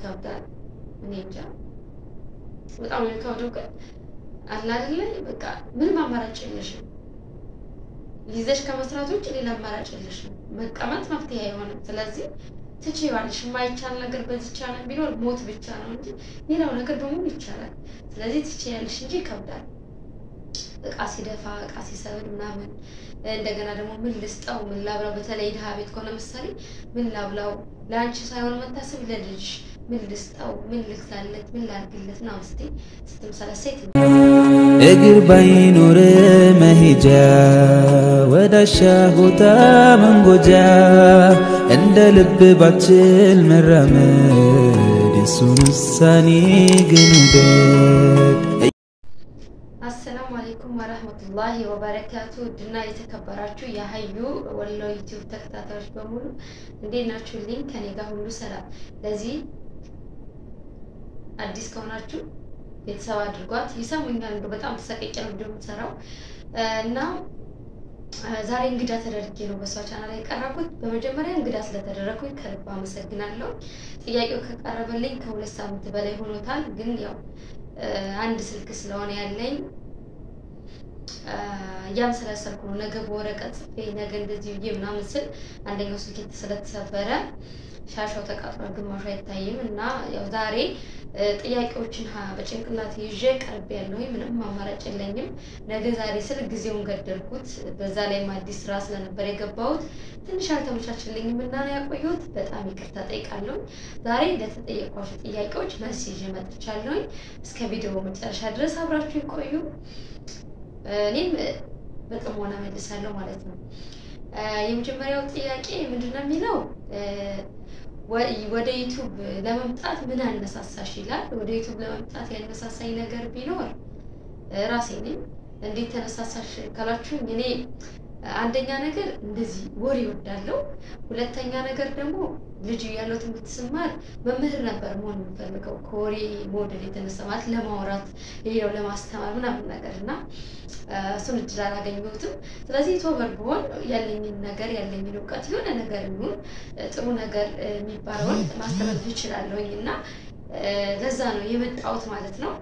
ይከብዳል። እኔ እንጃ በጣም ነው የሚከብደው። ግን አለ አይደለ በቃ ምንም አማራጭ የለሽም። ይዘሽ ከመስራት ውጭ ሌላ አማራጭ የለሽም። መቀመጥ መፍትሄ አይሆንም። ስለዚህ ትችይዋለሽ። የማይቻል ነገር በዚህ ቻለም ቢኖር ሞት ብቻ ነው እንጂ ሌላው ነገር በሙሉ ይቻላል። ስለዚህ ትችያለሽ እንጂ ይከብዳል። እቃ ሲደፋ እቃ ሲሰብር ምናምን እንደገና ደግሞ ምን ልስጠው ምን ላብላው፣ በተለይ ድሀ ቤት ከሆነ ምሳሌ ምን ላብላው ለአንቺ ሳይሆን መታሰብ ለልጅሽ ምን ልስጠው ምን ልግዛለት ምን ላርግለት ና ውስጤ ስትመሰለሴት እግር ባይኖር መሄጃ ወዳሻ ቦታ መንጎጃ እንደ ልብ ባችል መራመድ የሱን ውሳኔ ግን ውደድ። አሰላሙ አሌይኩም ወረህመቱላሂ ወበረካቱ ድና የተከበራችሁ የሀዩ ወሎ ዩቲዩብ ተከታታዮች በሙሉ እንዴት ናችሁልኝ? ከኔ ጋር ሁሉ ሰላም። ለዚህ አዲስ ከሆናችሁ ቤተሰብ አድርጓት። ይሰሙኛል እንደ በጣም ተሰቀቄ ነው እንደምትሰራው እና ዛሬ እንግዳ ተደርጌ ነው በሷ ቻናል ላይ የቀረብኩት። በመጀመሪያ እንግዳ ስለተደረግኩኝ ከልብ አመሰግናለሁ። ጥያቄው ከቀረበልኝ ከሁለት ሳምንት በላይ ሆኖታል። ግን ያው አንድ ስልክ ስለሆነ ያለኝ እያመሰላሰልኩ ነው። ነገ በወረቀት ጽፌ ነገ እንደዚህ ብዬ ምናምን ስል አንደኛው ስልክ ስለተሰበረ ሻሻው ተቃጥሏል፣ ግማሹ አይታይም እና ያው ዛሬ ጥያቄዎችን በጭንቅላት ይዤ ቀርብ ያለሁኝ ምንም አማራጭ የለኝም። ነገ ዛሬ ስል ጊዜውን ገደልኩት። በዛ ላይም አዲስ ስራ ስለነበር የገባሁት ትንሽ አልተመቻችልኝም እና ነው ያቆየሁት። በጣም ይቅርታ ጠይቃለሁ። ዛሬ ለተጠየቋቸው ጥያቄዎች መልስ ይዤ መጥቻለሁኝ። እስከ ቪዲዮ መጨረሻ ድረስ አብራችሁ ይቆዩ። እኔም በጥሞና መልሳለሁ ማለት ነው። የመጀመሪያው ጥያቄ ምንድን ነው የሚለው ወደ ዩቱብ ለመምጣት ምን አነሳሳሽ ይላል። ወደ ዩቱብ ለመምጣት ያነሳሳኝ ነገር ቢኖር ራሴ ነኝ። እንዴት ተነሳሳሽ ካላችሁኝ እኔ አንደኛ ነገር እንደዚህ ወሬ እወዳለሁ። ሁለተኛ ነገር ደግሞ ልጅ ያለው ትምህርት ስማር መምህር ነበር መሆን የምፈልገው ከወሬ መውደድ የተነሳ ማለት ለማውራት ሌላው ለማስተማር ምናምን ነገር እና እሱን እድል አላገኘሁትም። ስለዚህ ቶበር ብሆን ያለኝን ነገር ያለኝን እውቀት የሆነ ነገር ይሁን ጥሩ ነገር የሚባለውን ማስተላለፍ እችላለሁኝ እና ለዛ ነው የመጣሁት ማለት ነው።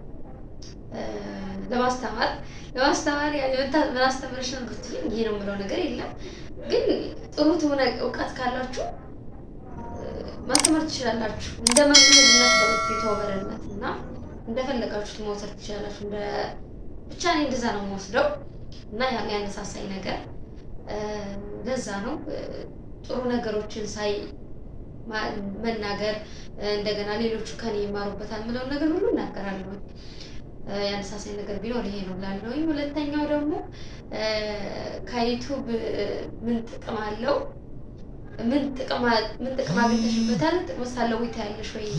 ለማስተማር ለማስተማር ምን አስተምረሽ ነው ብትሉኝ ይሄ ነው የምለው ነገር የለም። ግን ጥሩ ትሆነ እውቀት ካላችሁ ማስተማር ትችላላችሁ። እንደ መምህርነት በሩት የተወበረነት እና እንደፈለጋችሁት መውሰድ ትችላላችሁ። እንደ ብቻ እኔ እንደዛ ነው የምወስደው እና ያነሳሳኝ ነገር ለዛ ነው ጥሩ ነገሮችን ሳይ መናገር እንደገና ሌሎቹ ከኔ ይማሩበታል የምለውን ነገር ሁሉ እናገራለሁ። ያነሳሳኝ ነገር ቢኖር ይሄ ነው ላለሁኝ። ሁለተኛው ደግሞ ከዩቱብ ምን ጥቅም አለው? ምን ጥቅም ምን ጥቅም አግኝተሽበታል? ጥቅም ሳለው ታያለሽ ወይ?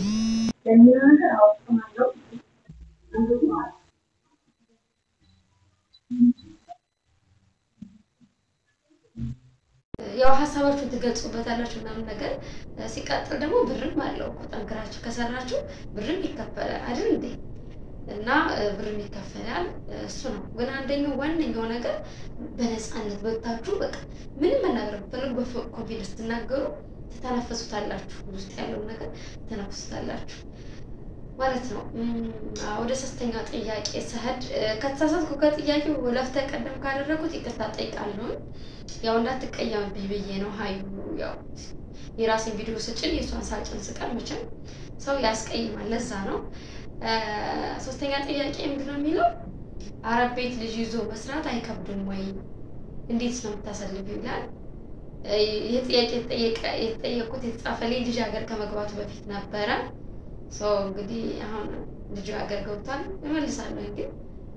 ያው ሀሳባችሁን ትገልጹበታላችሁ ምናምን ነገር። ሲቀጥል ደግሞ ብርም አለው እኮ ጠንክራችሁ ከሰራችሁ ብርም ይከፈላል አይደል እንዴ? እና ብርም ይከፈላል። እሱ ነው ግን አንደኛው ዋነኛው ነገር በነፃነት በታችሁ በቃ ምንም መናገር ብትፈልጉ በኮንፊደንስ ስትናገሩ ትተነፈሱታላችሁ። ውስጥ ያለውን ነገር ትተነፍሱታላችሁ ማለት ነው። ወደ ሶስተኛ ጥያቄ ስሄድ ከተሳሳትኩ ከጥያቄው ለፍተ ቀደም ካደረጉት ይቅርታ ጠይቃለሁ። ያው እንዳትቀየምብኝ ብዬ ነው። ሀዩ ያው የራሴን ቪዲዮ ስጭን የእሷን ሳጭን ስቀር መቼም ሰው ያስቀይማል። ለዛ ነው። ሶስተኛ ጥያቄ ምንድን ነው የሚለው አረብ ቤት ልጅ ይዞ መስራት አይከብድም ወይ? እንዴት ነው የምታሰልፊው? ይላል። ይህ ጥያቄ የተጠየቁት የተጻፈልኝ ልጅ ሀገር ከመግባቱ በፊት ነበረ። ሰው እንግዲህ አሁን ልጁ ሀገር ገብቷል። እመልሳለሁ። ግን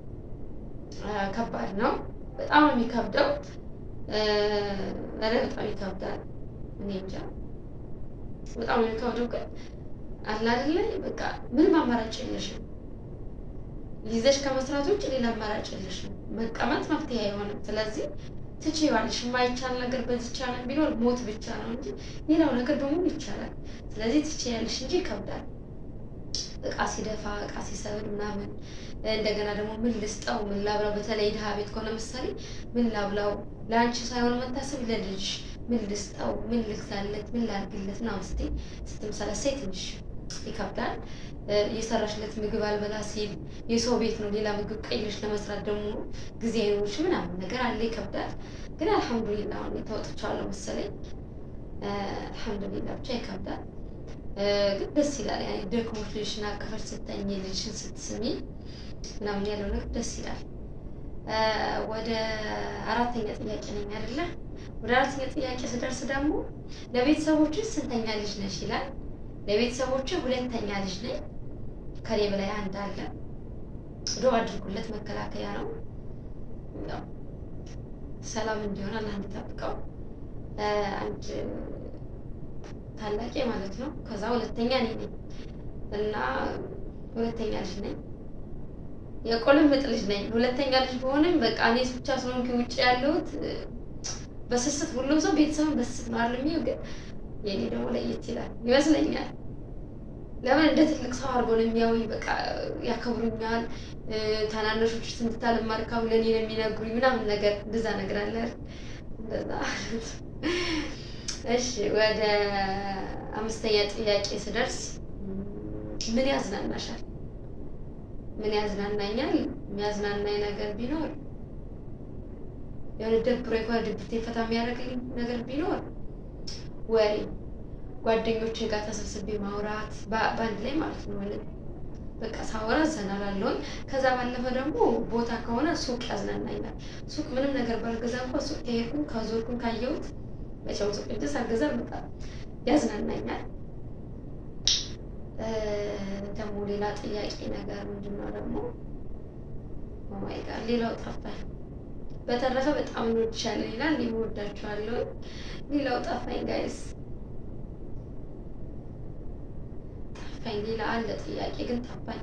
ከባድ ነው፣ በጣም ነው የሚከብደው። ኧረ በጣም ይከብዳል። እኔ እንጃ በጣም ነው የሚከብደው ግን አለ አይደለ በቃ ምንም አማራጭ የለሽም። ይዘሽ ከመስራት ውጭ ሌላ አማራጭ የለሽም። መቀመጥ መፍትሄ አይሆንም። ስለዚህ ትችይዋለሽ። የማይቻል ነገር በዚህ ቻለም ቢኖር ሞት ብቻ ነው እንጂ ሌላው ነገር በሙሉ ይቻላል። ስለዚህ ትችያለሽ እንጂ ይከብዳል። እቃ ሲደፋ እቃ ሲሰብር ምናምን እንደገና ደግሞ ምን ልስጠው ምን ላብላው፣ በተለይ ድሀ ቤት ከሆነ ምሳሌ ምን ላብላው ለአንቺ ሳይሆን መታሰብ ለልጅሽ ምን ልስጠው ምን ልግዛለት ምን ላርግለት ና ውስጤ ስትመሰለሰይ ትንሽ ይከብዳል። የሰራሽለት ምግብ አልበላ ሲል የሰው ቤት ነው ሌላ ምግብ ቀይረሽ ለመስራት ደግሞ ጊዜ አይኖርሽ ምናምን ነገር አለ፣ ይከብዳል። ግን አልሐምዱሊላ አሁን ተወጥቻለሁ መሰለኝ። አልሐምዱሊላ ብቻ ይከብዳል፣ ግን ደስ ይላል። ያኔ ደክሞሽ ልጅሽን አቅፈሽ ስተኝ ልጅሽን ስትስሚ ምናምን ያለው ነገር ደስ ይላል። ወደ አራተኛ ጥያቄ ነኝ አይደለ? ወደ አራተኛ ጥያቄ ስደርስ ደግሞ ለቤተሰቦች ስንተኛ ልጅ ነሽ ይላል። ለቤተሰቦች ሁለተኛ ልጅ ነኝ። ከኔ በላይ አንድ አለ። ዶ አድርጉለት፣ መከላከያ ነው። ሰላም እንዲሆን አላህ እንዲጠብቀው። አንድ ታላቄ ማለት ነው። ከዛ ሁለተኛ እኔ ነኝ እና ሁለተኛ ልጅ ነኝ። የቆልምጥ ልጅ ነኝ። ሁለተኛ ልጅ በሆንም በቃ እኔ ብቻ ስለሆንኩ ውጭ ያለሁት በስስት ሁሉም ሰው ቤተሰብን በስስት ነው አይደል የሚየው፣ ግን የኔ ደግሞ ለየት ይላል ይመስለኛል። ለምን እንደ ትልቅ ሰው አድርጎ ነው የሚያዩኝ። በቃ ያከብሩኛል። ታናናሾች ስንትታለም ማርካም ለእኔ ነው የሚነግሩኝ ምናምን ነገር እንደዛ ነገር አለ እንደዛ። እሺ ወደ አምስተኛ ጥያቄ ስደርስ ምን ያዝናናሻል? ምን ያዝናናኛል? የሚያዝናናኝ ነገር ቢኖር የሆነ ደብሮ የሆነ ድብርቴን ፈታ የሚያደርግልኝ ነገር ቢኖር ወሬ ጓደኞቼ ጋር ተሰብስቤ ማውራት በአንድ ላይ ማለት ነው። በቃ ሳወራ ዘና እላለሁኝ። ከዛ ባለፈ ደግሞ ቦታ ከሆነ ሱቅ ያዝናናኛል። ሱቅ ምንም ነገር ባልገዛ እንኳ ሱቅ ከሄድኩኝ ከዞርኩኝ ካየሁት መቼም ሱቅ እንጂ ሳልገዛ በጣም ያዝናናኛል። ደግሞ ሌላ ጥያቄ ነገር ምንድን ነው ደግሞ ኦማይ ጋር ሌላው ጠፋኝ። በተረፈ በጣም እንወድሻለን ይላል። እኔም እወዳችኋለሁ። ሌላው ጠፋኝ ጋይስ ጠፋኝ። ሌላ አለ ጥያቄ ግን ጠፋኝ።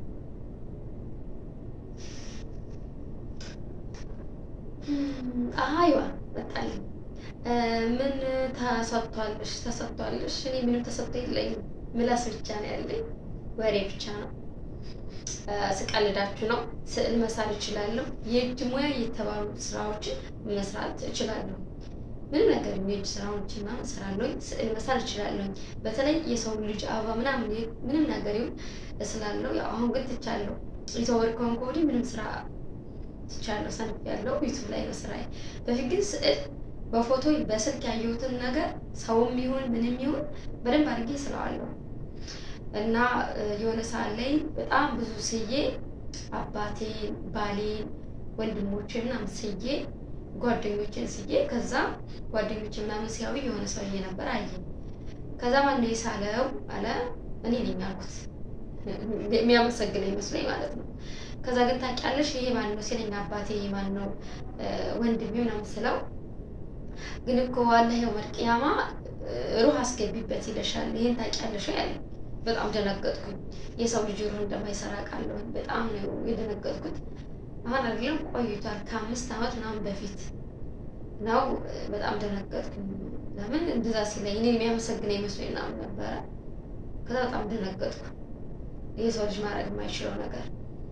አይዋ መጣልኝ። ምን ተሰጥቷልሽ? ተሰጥቷልሽ? እኔ ምንም ተሰጥቶ የለኝም። ምላስ ብቻ ነው ያለኝ፣ ወሬ ብቻ ነው። ስቀልዳችሁ ነው። ስዕል መሳል እችላለሁ። የእጅ ሙያ የተባሉ ስራዎችን መስራት እችላለሁ። ምንም ነገር የእጅ ስራዎችን ምናምን እሰራለሁኝ። ስዕል መሳል እችላለሁኝ። በተለይ የሰው ልጅ አበባ ምናምን ምንም ነገር ይሁን እስላለሁ። ያው አሁን ግን ትቻለሁ። የተወር ከሆንኩ ወዲህ ምንም ስራ ትቻለሁ። ሰንፍ ያለው ዩቱብ ላይ ነው ስራዬ። በፊት ግን ስዕል በፎቶ በስልክ ያየሁትን ነገር ሰውም ይሁን ምንም ይሁን በደንብ አድርጌ ስለዋለሁ እና የሆነ ሰዓት ላይ በጣም ብዙ ስዬ አባቴን፣ ባሌን፣ ወንድሞቼ ምናምን ስዬ ጓደኞቼን ስዬ ከዛ ጓደኞቼ ምናምን ሲያዩ የሆነ ሰውዬ ነበር አየ። ከዛ ማነው የሳለው አለ። እኔ ነኝ አልኩት። የሚያመሰግነኝ መስሎኝ ማለት ነው። ከዛ ግን ታውቂያለሽ ይሄ ማን ነው ሲለኝ አባቴ ይሄ ማን ነው ወንድሜ ምናምን ስለው ግን እኮ አላህ የውመል ቂያማ ሩህ አስገቢበት ይለሻል። ይሄን ታውቂያለሽ ያለኝ በጣም ደነገጥኩኝ። የሰው ልጅ ሩህ እንደማይሰራ ቃለሁ። በጣም ነው የደነገጥኩት። አሁን አይደለም ቆይቷል፣ ከአምስት ዓመት ምናምን በፊት ነው። በጣም ደነገጥኩኝ። ለምን እንደዛ ሲለኝ እኔን የሚያመሰግነኝ መስሎኝ ምናምን ነበረ። ከዛ በጣም ደነገጥኩ። የሰው ልጅ ማድረግ የማይችለው ነገር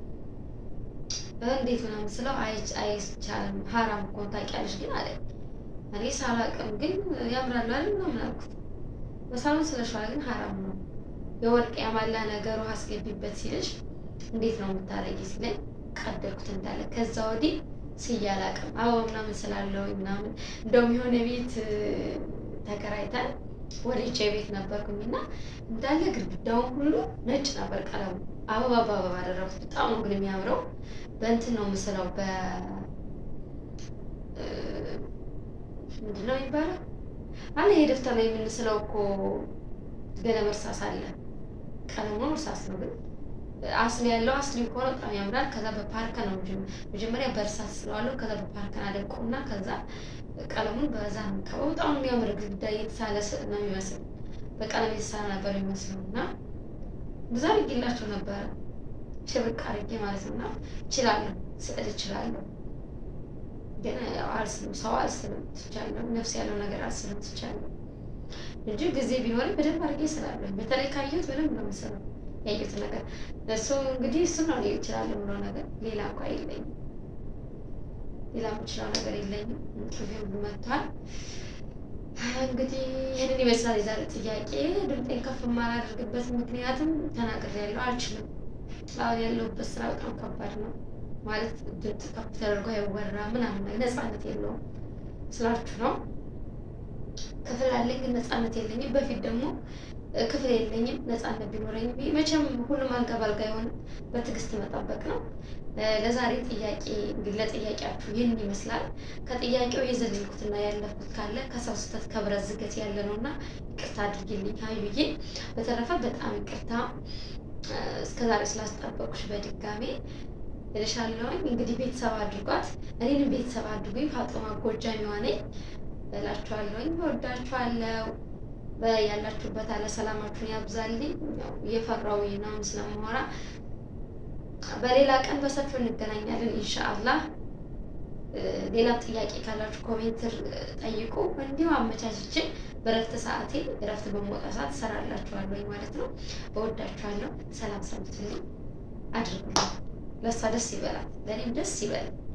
እንዴት ምናምን ስለው አይቻልም፣ ሀራም እኮ ታውቂያለሽ ግን አለኝ። እኔ ሳላቅም ግን ያምራል አይደል ምናምን አልኩት። በሳሎን ስለሸዋል ግን ሀራም ነው የወርቅ ያማላ ነገሩ አስገቢበት ሲልሽ እንዴት ነው የምታረጊ ሲለኝ ቀደድኩት እንዳለ። ከዛ ወዲህ ስዬ አላቅም አበባ ምናምን ስላለው ምናምን እንደውም የሆነ ቤት ተከራይተን ወልጄ ቤት ነበርኩኝ እና እንዳለ ግድግዳውን ሁሉ ነጭ ነበር ቀለሙ። አበባ በአበባ አደረጉት። በጣም ነው ግን የሚያምረው። በእንትን ነው ምስለው በ ምንድን ነው የሚባለው አለ ይሄ ደፍተር ላይ የምንስለው እኮ ገለም እርሳስ አለ። ቀለሙ እርሳስ ነው ግን አስሊ ያለው አስሊ ከሆነ በጣም ያምራል። ከዛ በፓርከ ነው መጀመሪያ በእርሳስ ስለዋለሁ። ከዛ በፓርከን አደንቀውና ከዛ ቀለሙን በዛ ነው የምቀበው። በጣም የሚያምር ግድግዳ የተሳለ ስዕል ነው የሚመስል በቀለም የተሳለ ነበር የሚመስለው እና ብዙ አድርጌላቸው ነበረ ሽብቅ አድርጌ ማለት ነው። እና እችላለሁ፣ ስዕል እችላለሁ፣ ግን አልስልም፣ ሰው አልስልም ትቻለሁ፣ ነፍስ ያለው ነገር አልስልም ትቻለሁ እንጂ ጊዜ ቢኖርም በደንብ አድርጌ ስላለሁ በተለይ ካየሁት በደንብ ነው የምስለው ያየሁት ነገር እሱ እንግዲህ እሱ ነው ይችላል ብለው ነገር ሌላ እንኳ የለኝም። ሌላ የምችለው ነገር የለኝም። እንቅልፌም መጥቷል። እንግዲህ ይህንን ይመስላል የዛሬ ጥያቄ። ድምጤን ከፍ የማላደርግበት ምክንያትም ተናግሬያለሁ፣ አልችልም። አሁን ያለሁበት ስራ በጣም ከባድ ነው። ማለት ድምፅ ከፍ ተደርጎ አይወራ ምናምን ነገር ነፃነት የለውም ስላችሁ ነው። ክፍል አለኝ ግን ነፃነት የለኝም። በፊት ደግሞ ክፍል የለኝም ነፃነት ቢኖረኝ መቼም ሁሉም አልጋ ባልጋ የሆነ በትዕግስት መጠበቅ ነው። ለዛሬ ጥያቄ እንግዲህ ለጥያቄያችሁ ይህን ይመስላል። ከጥያቄው የዘለልኩትና ያለፍኩት ካለ ከሰው ስህተት ከብረት ዝገት ያለ ነው እና ይቅርታ አድርጊልኝ ሀዩዬ። በተረፈ በጣም ይቅርታ እስከዛሬ ስላስጠበቁሽ በድጋሜ እልሻለሁኝ። እንግዲህ ቤተሰብ አድርጓት፣ እኔንም ቤተሰብ አድርጉኝ። ፋጡማ ጎጃሚዋ ነኝ እላችኋለሁኝ። እወዳችኋለሁ። ያላችሁበት አለ ሰላማችሁን ያብዛልኝ። እየፈራው ነው ስለማወራ በሌላ ቀን በሰፊው እንገናኛለን ኢንሻአላህ። ሌላም ጥያቄ ካላችሁ ኮሜንትር ጠይቁ። እንዲሁ አመቻችቼ በረፍት ሰዓቴ እረፍት በመውጣ ሰዓት እሰራላችኋለሁ ማለት ነው። እወዳችኋለሁ። ሰላም ሰምቱልኝ አድርጉልኝ። ለእሷ ደስ ይበላት፣ ለእኔም ደስ ይበል።